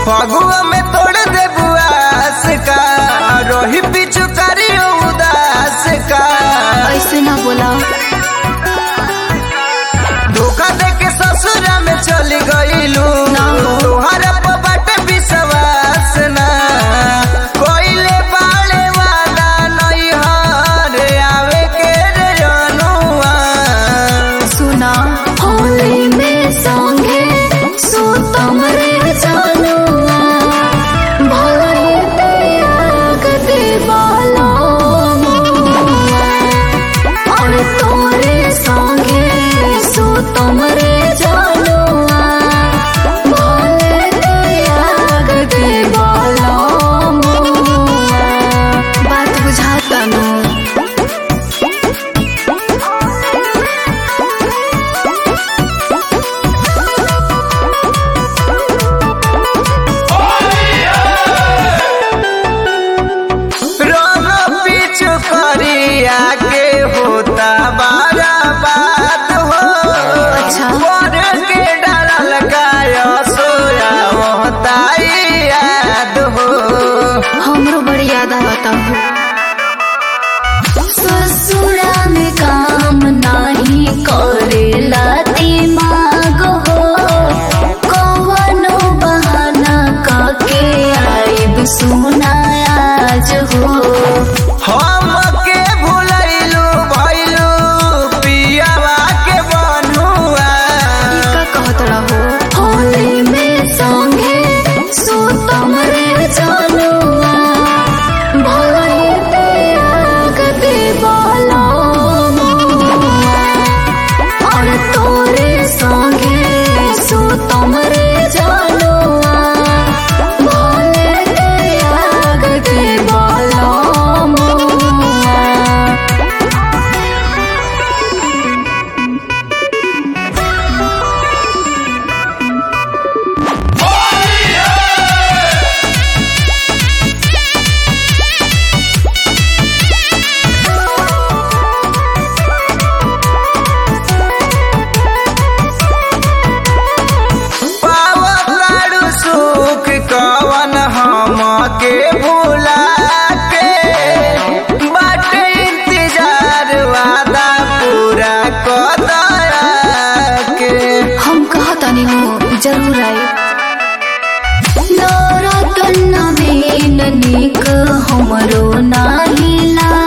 फगुआ में तोड़ दे बुआस का रोही पिछु करियो उदास का ऐसे ना बोला धोखा दे के ससुरा में चली गईलू ना हो। तोहरा पर बाटे विश्वास ना कोइले बाले वाला नहीं हर आवे के रे जनुआ सुना होली में संगे सुतम रे जानुआ भले त्याग दे बाला और तोरे संगे सुतम रे जानुआ भले त्याग दे बाला बात बुझाता ना रंग पिछु करिया के होता बारा बात हो अच्छा। पर के डरल गाय सोया होता याद हो हमरो बड़ी याद आवता हो ससुरा में काम नाही करेला दिमाग हो कवनो बहाना काके आइब सुना आज हो हम के भुलैलू भैलू पियावा के बनुआ का कहत रहो होली में संगे सुतम रे जानुआ भले त्याग दे बाला और तोरे संगे सुतम रे जानुआ भले त्याग दे बाला पावतारू सुख कवन हम के भुला के बाटे इंतजार वादा पूरा कदया के हम कहतानी हो जरूर आए नौरतन में निक हमरो नाही